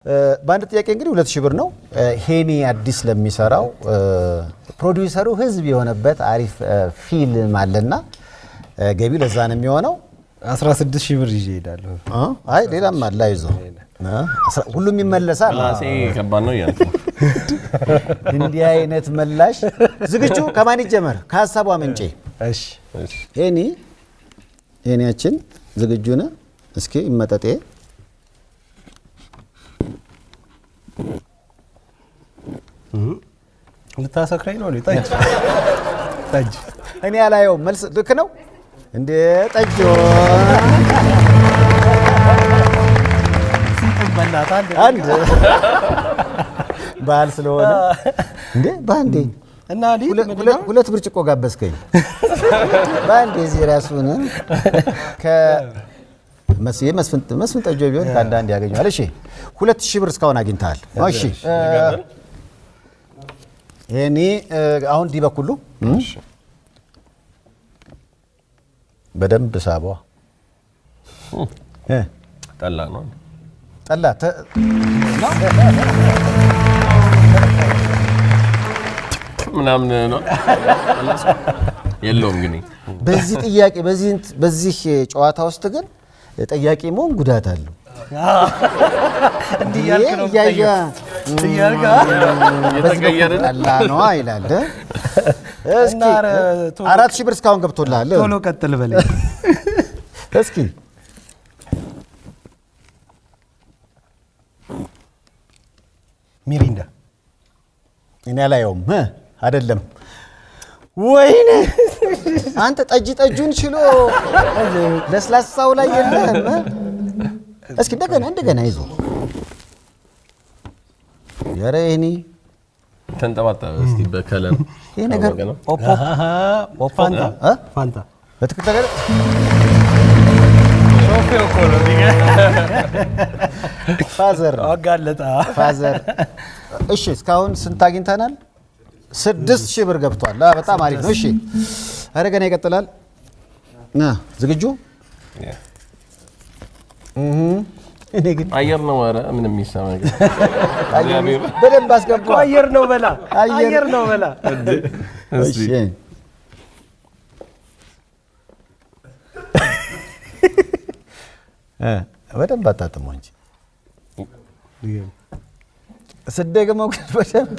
በአንድ ጥያቄ እንግዲህ ሁለት ሺህ ብር ነው። ሄኒ አዲስ ለሚሰራው ፕሮዲውሰሩ ህዝብ የሆነበት አሪፍ ፊልም አለና ገቢው ለዛ ነው የሚሆነው። 16 ሺህ ብር ይዤ እሄዳለሁ። አይ ሌላም አለ አይዞ ሁሉም ይመለሳል። ራሴ ከባድ ነው እያልኩ ነው። እንዲህ አይነት መላሽ ዝግጁ ከማን ይጀመር? ከሀሳቧ ምንጬ እሺ እሺ። ሄኒ ሄኒያችን ዝግጁ ነህ? እስኪ ይመጠጤ ልታሰክረኝ ነው? ጠጅ ጠጅ እኔ ያላየው መልስ ልክ ነው እንዴ? ጠጆ በእናትህ አንድ አንድ ባህል ስለሆነ እንዴ በአንዴ እና ሊ ሁለ- ሁለ- ሁለት ብርጭቆ ጋበዝከኝ በአንዴ እዚህ ራሱን ከመስዬ መስፍን ጠጆ ቢሆን ከአንዳንድ ያገኘዋል። እሺ ሁለት ሺህ ብር እስካሁን አግኝተሃል። እሺ ይሄኔ አሁን ዲ በኩሉ በደንብ ሳቧ እ ጠላ ነው። ጠላ ተ- ምናምን ነው የለውም ግን በዚህ ጥያቄ በዚህ እንት- በዚህ ጨዋታ ውስጥ ግን ጠያቂ መሆን ጉዳት አለው። እንዲህ እያልክ ነው እያየ እያልክ የተቀየረ ጠላ ነዋ ይላል። እስኪ እና ኧረ ቶሎ- አራት ሺህ ብር እስካሁን ገብቶልሃል። ቶሎ ቀጥል በለኝ። እስኪ ሚሪንዳ እኔ አላየውም እ አይደለም። ወይኔ አንተ ጠጅ ጠጁን ችሎ ለስላሳው ላይ የለህም። እ? እስኪ እንደገና እንደገና ይዞ ኧረ ይሄኔ ተንጠባጠበ። እስቲ በከለር ይሄ ነገር ታወቀ ነው። ኦፖ ኦፖ ፋንታ እ? ፋንታ በትክክል ነገር ፋዘር ነው አጋለጣ ፋዘር። እሺ እስካሁን ስንት አግኝተናል? ስድስት ሺህ ብር ገብቷል። አ፣ በጣም አሪፍ ነው። እሺ ኧረ ገና ይቀጥላል። አ፣ ዝግጁ? እኔ ግን አየር ነው። ኧረ ምንም የሚሰማ ነገር እግዚአብሔር በደንብ አስገባ። አየር ነው በላ አየር- አየር ነው በላ እሺ እ፣ በደንብ አጣጥሞ እንጂ ስደግመው ግን በደንብ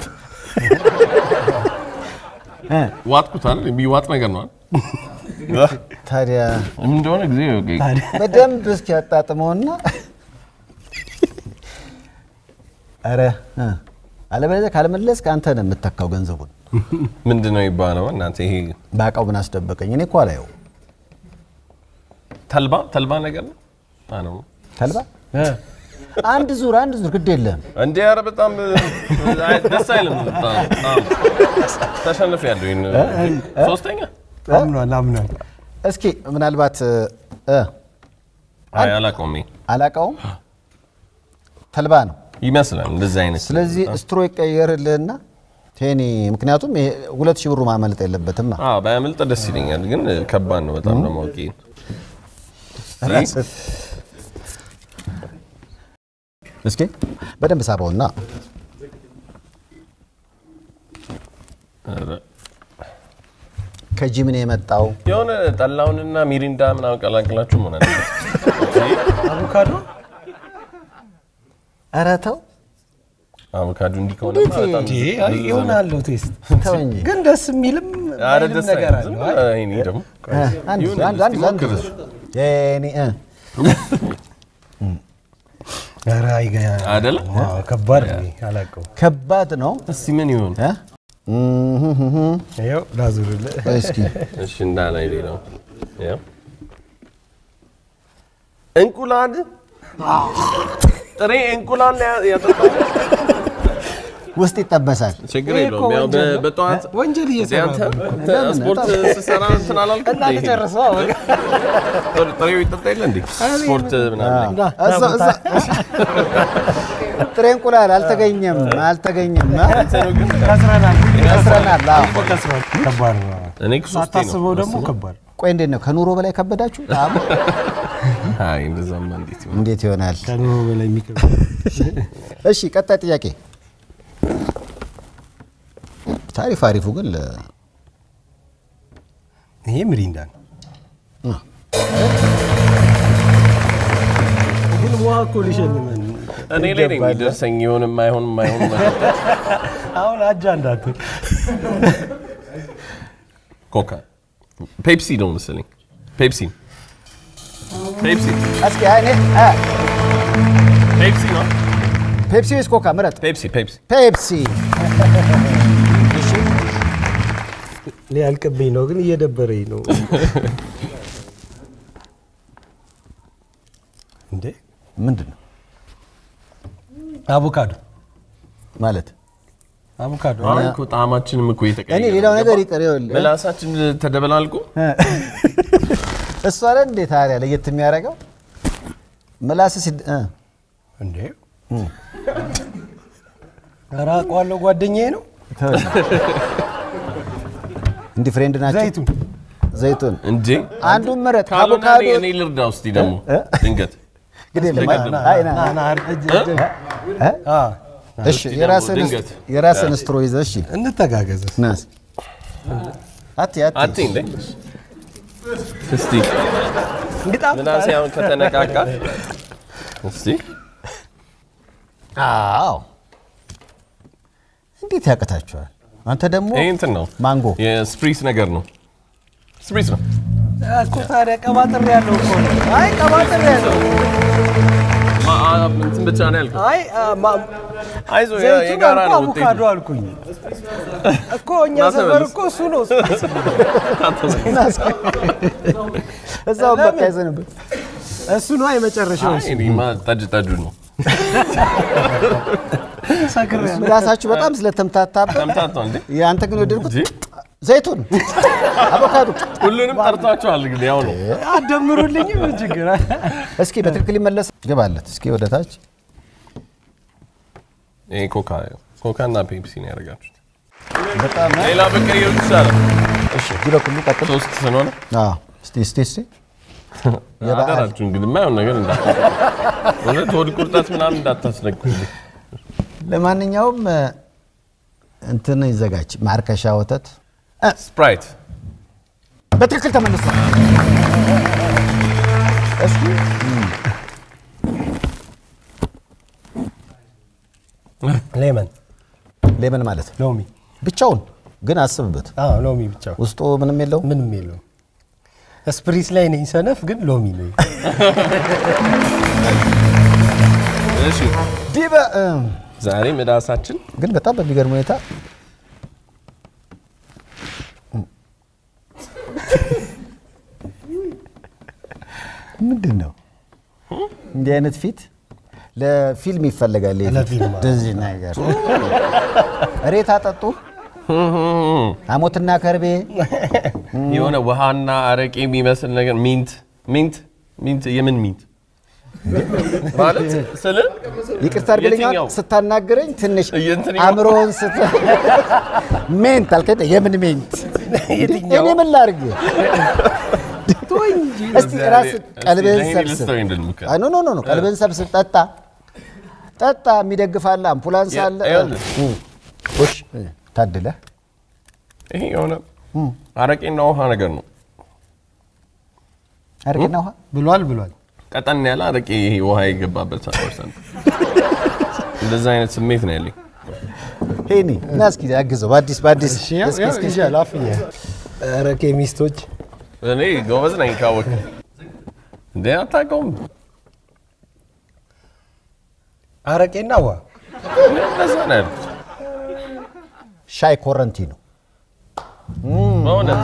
እ፣ ዋጥኩታል። የሚዋጥ ነገር ነው ታዲያ ምን እንደሆነ ጊዜ በደንብ እስኪ ያጣጥመውና ኧረ እ፣ አለበለዚያ ካልመለስክ አንተ ነህ የምተካው ገንዘቡን። ምንድን ነው ይባለው? እናንተ ይሄ በአቃው ምን አስደበቀኝ? እኔ እኮ አላየው ተልባ ተልባ ነገር ነው አ ነው ተልባ አንድ ዙር አንድ ዙር ግድ የለም እንዴ! ኧረ በጣም አይ፣ ደስ አይልም። በጣም ተሸንፍ ያለው ይሄን ሶስተኛ አምኗል አምኗል እስኪ ምናልባት እ፣ አይ አላውቀውም። ይሄ አላቃውም ተልባ ነው። ይመስላል እንደዚህ አይነት ስለዚህ ስትሮ ይቀየርልህና ቴኒ፣ ምክንያቱም ይሄ ሁለት ሺህ ብሩ ማመለጥ የለበትም። አ ባያመልጥ ደስ ይለኛል፣ ግን ከባድ ነው በጣም ለማወቅ ይሄን እስኪ በደንብ ሳበውና ኧረ ከጂምን የመጣው የሆነ ጠላውንና ሚሪንዳ ምናምን ቀላቅላችሁ መሆን አለበት። አቮካዶ ኧረ ተው አቮካዶ እንዲህ ከሆነ እንዴት? በጣም እንዴ አይ የሆነ አለው ቴስት ተው እንጂ ግን ደስ የሚልም ኧረ ማይልም ደስ ነገር አይልም። ዝም አለው ብለህ ይሄኔ ደግሞ እ፣ አንድ ይሁን አንድ አንድ እስኪ አንድ ሞክር። ቴኒ እ፣ ኧረ አይገ- አይደለ? ዋው፣ ከባድ ነው አላውቀውም ከባድ ነው። እስቲ ምን ይሁን እ? እህህህ። ይኸው ላዙርልህ እስኪ እሺ እንዳላይ ሌላው ያው እንቁላል ጥሬ እንቁላል ያ- ያጠጣው ውስጥ ይጠበሳል። ችግር ይሄ የለውም። እኮ ያው ወንጀል በ- ነው። በጠዋት ወንጀል እየሰራ አንተ ነው። ለምን? ስፖርት ስሰራ እንትን አላልክም? እና እንዴ? ተጨርሰው ጥሬ- ጥሬው ይጠጣ የለ እንዴ? ስፖርት ምናምን እዛ- እዛ- ጥሬ እንቁላል አልተገኘም አልተገኘም። እ? ከስረናል ከስረናል። አዎ። ከስረናል ከባድ ነው እኔ እኮ ሶስቴ ነው ሳታስበው ደግሞ ከባድ ቆይ እንዴት ነው ከኑሮ በላይ ከበዳችሁ? ጣዕሙ? አይ እንደዛማ እንዴት ይሆናል? እንዴት ይሆናል? ከኑሮ በላይ የሚከብድ እሺ ቀጣይ ጥያቄ። ታሪፍ አሪፉ ግን ለ- ይሄ ምሪንዳ ነው። ግን ውሃ እኮ ሊሸልመን እኔ ላይ ነው የሚደርሰኝ የሆነ የማይሆን የማይሆን መጠጥ። አሁን አጃ እንዳትል ኮካ ፔፕሲ ነው መሰለኝ። ፔፕሲ ፔፕሲ እስኪ እኔ አ፣ ፔፕሲ ነው። ፔፕሲ ወይስ ኮካ ምረጥ። ፔፕሲ ፔፕሲ ፔፕሲ ሊያልቅብኝ ነው፣ ግን እየደበረኝ ነው። እንዴ ምንድን ነው አቮካዶ ማለት? አቮካዶ አሁን እኮ ጣዕማችንም እኮ እኔ እየተቀየረ ሌላው ነው። ነገር ይቅር ይኸውልህ። ምላሳችን ተደበላልቆ እሱ አለ እንዴ ታዲያ ለየት የሚያደርገው ምላስ ሲድ እ እንዴ ኧረ አውቀዋለሁ፣ ጓደኛዬ ነው። እንዲህ ፍሬንድ ናቸው። ዘይቱን ዘይቱን እንዴ አንዱን ምረጥ። ካልሆነ አቮካዶ እኔ- እኔ ልርዳ ውስጥ ደግሞ እ? ድንገት ግድ የለም። አስደግም። አይ ና ና ና እጅ- እጅ- እ? አ፣ እሺ እስቲ የራስን ደግሞ ድንገት። የራስን ስትሮ ይዘህ እሺ እንተጋገዝ። ናስ አቲ አቲ አቲ እንዴ እስቲ እንግጣም ምናሴ አሁን ከተነቃቃ እስቲ አዎ እንዴት ያቅታችኋል? አንተ ደግሞ ይሄ እንትን ነው ማንጎ የስፕሪስ ነገር ነው ስፕሪስ ነው እኮ ታዲያ ቀባጥር ያለው እኮ ነው። አይ ቀባጥር ያለው ማ- አ- እንትን ብቻ ነው ያልከው አይ አ፣ ማ- አይዞህ የ- ዘይቱን የጋራ አልኩ ነው አቮካዶ ውጤቱ አልኩኝ እኮ እኛ ና ሰፈር ተመለስ። እኮ እሱ ነው። እዛው ለምን? በቃ ይዘንብህ እሱ ነው የመጨረሻው። አይ እኔማ ጠጅ ጠጁ ነው ሰክር ያለው ምላሳችሁ በጣም ስለተምታታበት ተምታቷ እንዴ የአንተ ግን ወደድኩት እንጂ ዘይቱን አቮካዶ ሁሉንም ጠርቷቸዋል እንግዲህ ያው ነው አደምሩልኝ ምን ችግር አለ? እስኪ በትክክል ይመለስ ግባለት እስኪ ወደ ታች ይሄ ኮካ ኮካ እና ፔፕሲ ነው ያደርጋችሁት በጣም ሌላ በቀየሩ ይቻላል እሺ ቢሮ ሁሉ ቀጥል ሶስት ስለሆነ አዎ እስቲ እስቲ እስቲ የበዓል አደራችሁ እንግዲህ የማይሆን ነገር እንዳታ እውነት ሆድ ቁርጠት ምናምን እንዳታስነኩልኝ ለማንኛውም እ፣ እንትን ይዘጋጅ ማርከሻ ወተት ስፕራይት በትክክል ተመልሷል እስኪ ሌመን ሌመን ማለት ነው ሎሚ ብቻውን ግን አስብበት አዎ ሎሚ ብቻ ውስጡ ምንም የለው ምንም የለውም። ስፕሪስ ላይ ነኝ ሰነፍ፣ ግን ሎሚ ነኝ። እሺ ዲበ እ፣ ዛሬ ምላሳችን ግን በጣም በሚገርም ሁኔታ ምንድን ነው እንዲህ አይነት ፊት ለፊልም ይፈለጋል። ይሄ ፊት። ለፊልም፣ አዎ። እንደዚህ ነገር ሬት አጠጡ ሐሞትና ከርቤ የሆነ ውሃና አረቄ የሚመስል ነገር ሚንት ሚንት ሚንት የምን ሚንት ማለት ስል ይቅርታ አድርግልኝ አሁን የትኛው? ስታናግረኝ ትንሽ የእንትን አእምሮውን ስት ሜንት አልከኝ የምን ሜንት የትኛው? እኔ ምን ላድርግ እስቲ ራስህ ቀልብህን ሰብስብ አይ፣ ኖ ኖ ኖ ኖ ቀልብህን ሰብስብ ጠጣ ጠጣ የሚደግፋለ አምፑላንስ የ- አለ ይኸውልህ። እ፣ ውሽ እ፣ ታድለህ ይሄ የሆነ አረቄና ውሃ ነገር ነው። አረቄና ውሃ ብሏል ብሏል። ቀጠን ያለ አረቄ ይሄ ውሃ የገባበት ፐርሰንት እንደዛ አይነት ስሜት ነው ያለኝ። ሄኒ እና እስኪ አግዘው በአዲስ በአዲስ እስኪ እስኪ ይሻል አፍኛ ኧረ ኬሚስቶች እኔ ጎበዝ ነኝ ካወቅ እንዴ አታውቀውም? አረቄና ውሃ እንደዛ ነው ያልኩት። ሻይ ኮረንቲ ነው በእውነት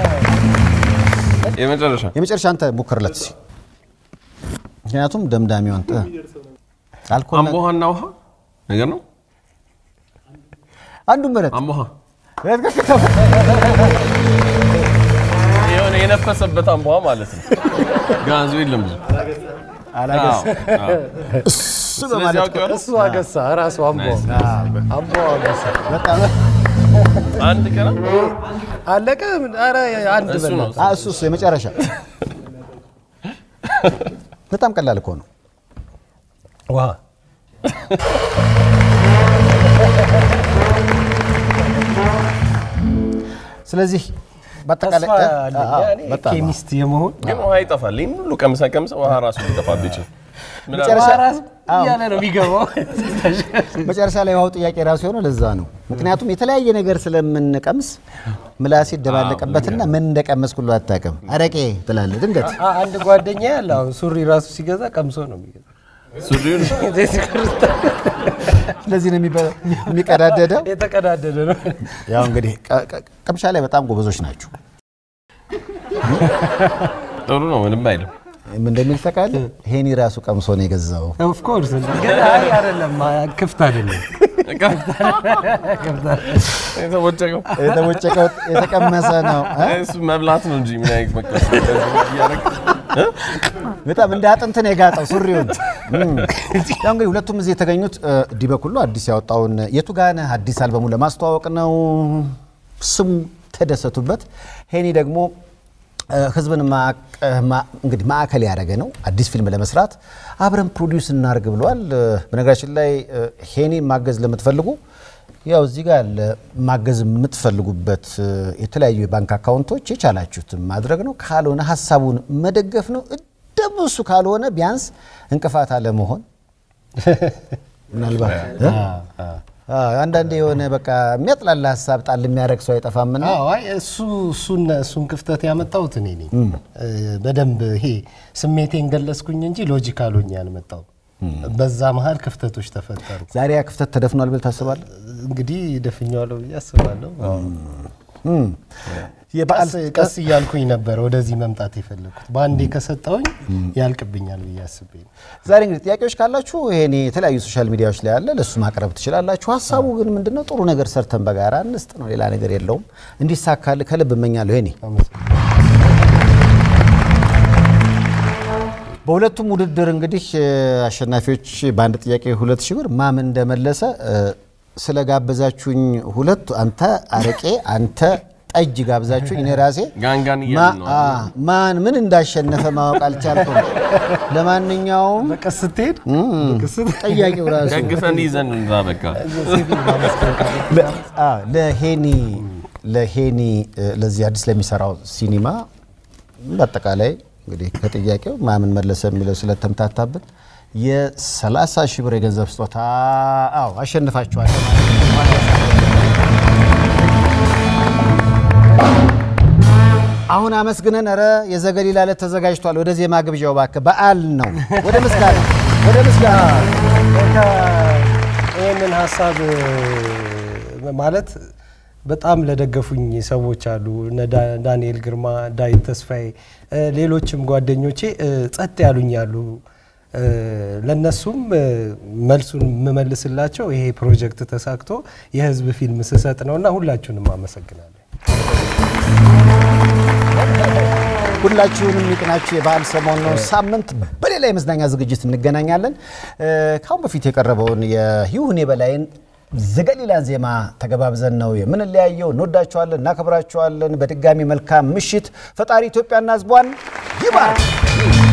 የመጨረሻ የመጨረሻ አንተ ሞክርለት እስኪ ምክንያቱም ደምዳሚውን ጥ አልኮል አምቦ ውሃና ውሃ ነገር ነው። አንዱ ምረጥ አምቦ ውሃ የሆነ የነፈሰበት አምቦ ውሃ ማለት ነው። ጋዙ የለም ብዙ አላገስ አዎ፣ አዎ። እሱ ስለዚህ በማለት አውቄዋለሁ። እሱ አገሳ ራሱ አምቦ አምቦ አገሳ በጣም አንድ ቀን አለቀ። ምን- ኧረ አንድ እሱ ነው በላ አ እሱ እሱ የመጨረሻ በጣም ቀላል እኮ ነው። ውሃ ስለዚህ በአጠቃላይ ተስፋ እ? አለኝ አዎ፣ እኔ በጣም ኬሚስት የመሆን ግን ውሃ ይጠፋል። ይህን ሁሉ ቀምሰ ቀምሰ ውሃ ራሱ ሊጠፋብህ ይችላል። መጨረሻ ውሃ ራሱ አዎ። እያለ ነው የሚገባው። መጨረሻ ላይ ውሃው ጥያቄ ራሱ የሆነው ለዛ ነው። ምክንያቱም የተለያየ ነገር ስለምንቀምስ ምላሴ ይደባለቀበትና ምን እንደቀመስኩ ሁሉ አታውቅም። አረቄ ትላለህ ድንገት። አ- አንድ ጓደኛ ያለ አሁን ሱሪ ራሱ ሲገዛ ቀምሶ ነው የሚገዛ። ሱሪውን ስለዚህ ነው የሚበ- የሚቀዳደደው። የተቀዳደደ ነው። ያው እንግዲህ ቀ- ቀ- ቅምሻ ላይ በጣም ጎበዞች ናቸው። ጥሩ ነው፣ ምንም አይልም። ምን እንደሚል ታውቃለህ? ሄኒ ራሱ ቀምሶ ነው የገዛው። ኦፍ ኮርስ ግን አይ አይደለም ክፍት አይደለም። የተቦጨቀው የተቦጨቀው የተቀመሰ ነው እ? እሱ መብላት ነው እንጂ ምን አይነት መቀስ እያደረግ በጣም እንደ አጥንት ነው የጋጠው ሱሪውን። እም። ያው እንግዲህ ሁለቱም እዚህ የተገኙት እ፣ ዲበኩሉ አዲስ ያወጣውን የቱ ጋ ነህ አዲስ አልበሙ ለማስተዋወቅ ነው። ስሙ ተደሰቱበት። ሄኒ ደግሞ እ፣ ህዝብን ማቀ- ማ- እንግዲህ ማዕከል ያደረገ ነው። አዲስ ፊልም ለመስራት አብረን ፕሮዲውስ እናርግ ብሏል። እ፣ በነገራችን ላይ እ፣ ሄኒን ማገዝ ለምትፈልጉ ያው እዚህ ጋር ያለ ማገዝ የምትፈልጉበት እ፣ የተለያዩ የባንክ አካውንቶች የቻላችሁትን ማድረግ ነው። ካልሆነ ሀሳቡን መደገፍ ነው። ደግሞ እሱ ካልሆነ ቢያንስ እንቅፋት አለመሆን ምናልባት እ? አዎ፣ አንዳንዴ የሆነ በቃ የሚያጥላላ ሀሳብ ጣል የሚያደርግ ሰው አይጠፋምና አዎ አይ እሱ እሱን እሱን ክፍተት ያመጣሁት እኔ ነኝ። እ፣ በደንብ ይሄ ስሜቴን ገለጽኩኝ እንጂ ሎጂካል ሆኜ አልመጣሁም። በዛ መሀል ክፍተቶች ተፈጠሩ። ዛሬ ያ ክፍተት ተደፍኗል ብል ታስባለህ? እንግዲህ ደፍኛዋለሁ ብዬ አስባለሁ። እም። የበዓል ቀስ ቀስ እያልኩኝ ነበር ወደዚህ መምጣት የፈለግኩት። በአንዴ ከሰጠውኝ ያልቅብኛል ብዬ አስቤ ነው። ዛሬ እንግዲህ ጥያቄዎች ካላችሁ ይሄኔ የተለያዩ ሶሻል ሚዲያዎች ላይ አለ፣ ለእሱ ማቅረብ ትችላላችሁ። ሀሳቡ ግን ምንድነው? ጥሩ ነገር ሰርተን በጋራ እንስጥ ነው፣ ሌላ ነገር የለውም። እንዲሳካልህ ከልብ እመኛለሁ። ይሄኔ በሁለቱም ውድድር እንግዲህ እ፣ አሸናፊዎች በአንድ ጥያቄ ሁለት ሺህ ብር ማምን እንደመለሰ እ፣ ስለጋበዛችሁኝ ሁለቱ አንተ አረቄ አንተ ጠጅ ጋብዛችሁኝ እኔ ራሴ ጋንጋን ማ- እያልን ነው። አ፣ ማን ምን እንዳሸነፈ ማወቅ አልቻልኩም። ለማንኛውም በቀስ ስትሄድ ጠያቂው ራሱ ደግፈን ይዘን እንዛ በቃ ለ- አ፣ ለሄኒ ለሄኒ እ፣ ለዚህ አዲስ ለሚሰራው ሲኒማ በአጠቃላይ እንግዲህ ከጥያቄው ማምን መለሰ የሚለው ስለተምታታብን የ30 ሺህ ብር የገንዘብ ስጦታ አዎ አሸንፋችኋል። አሁን አመስግነን ኧረ የዘገሊላ ዕለት ተዘጋጅቷል። ወደ ዜማ ግብዣው እባክህ በዓል ነው። ወደ ምስጋና ወደ ምስጋና በቃ ይህንን ሀሳብ እ፣ ማለት በጣም ለደገፉኝ ሰዎች አሉ። እነ ዳ- ዳንኤል ግርማ፣ ዳዊት ተስፋዬ፣ እ፣ ሌሎችም ጓደኞቼ እ፣ ጸጥ ያሉኝ አሉ። እ፣ ለነሱም እ፣ መልሱን የምመልስላቸው ይሄ ፕሮጀክት ተሳክቶ የህዝብ ፊልም ስሰጥ ነው እና ሁላችሁንም አመሰግናለሁ። ሁላችሁንም ይቅናችሁ። የበዓል ሰሞን ነው። ሳምንት በሌላ የመዝናኛ ዝግጅት እንገናኛለን። እ፣ ከአሁን በፊት የቀረበውን የይሁኔ በላይን ዘገሊላን ዜማ ተገባብዘን ነው የምንለያየው። እንወዳችኋለን፣ እናከብራችኋለን። በድጋሚ መልካም ምሽት። ፈጣሪ ኢትዮጵያና ሕዝቧን ይባርክ።